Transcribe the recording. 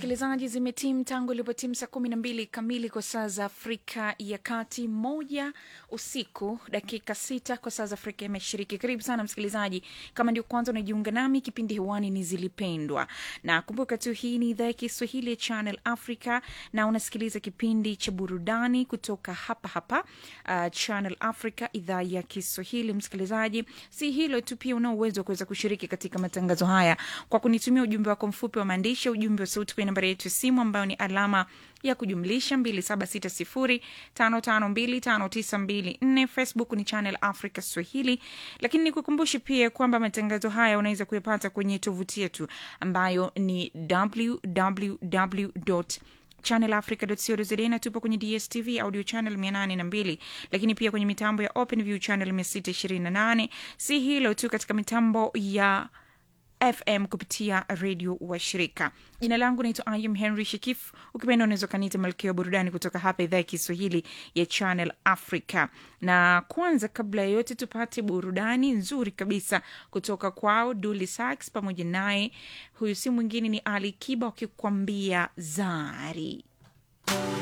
msikilizaji, zimetim tangu ilipotim saa kumi na mbili kamili kwa saa za Afrika ya Kati, moja usiku dakika sita kwa saa za Afrika ya Mashariki. Karibu sana msikilizaji, kama ndio kwanza unajiunga nami, kipindi hewani ni Zilipendwa, na kumbuka tu hii ni idhaa ya Kiswahili ya Channel Africa na unasikiliza kipindi cha burudani kutoka hapa hapa uh, Channel Africa, idhaa ya Kiswahili. Msikilizaji, si hilo tu, pia una uwezo wa kuweza kushiriki katika matangazo haya kwa kunitumia ujumbe wako mfupi wa maandishi, ujumbe wa sauti kwenye nambari yetu ya simu ambayo ni alama ya kujumlisha 276055259254. Facebook ni Channel Africa Swahili, lakini nikukumbushe pia kwamba matangazo haya unaweza kuyapata kwenye tovuti yetu ambayo ni www channelafrica.co.za na tupo kwenye DSTV audio channel 802, lakini pia kwenye mitambo ya OpenView channel 628. Si hilo tu, katika mitambo ya FM kupitia redio wa shirika. Jina langu naitwa Ayum Henry Shikif, ukipenda unaweza ukaniita malkia wa burudani kutoka hapa idhaa ya Kiswahili ya Channel Africa. Na kwanza, kabla ya yote, tupate burudani nzuri kabisa kutoka kwao Dully Sax, pamoja naye huyu si mwingine ni Ali Kiba wakikwambia Zari.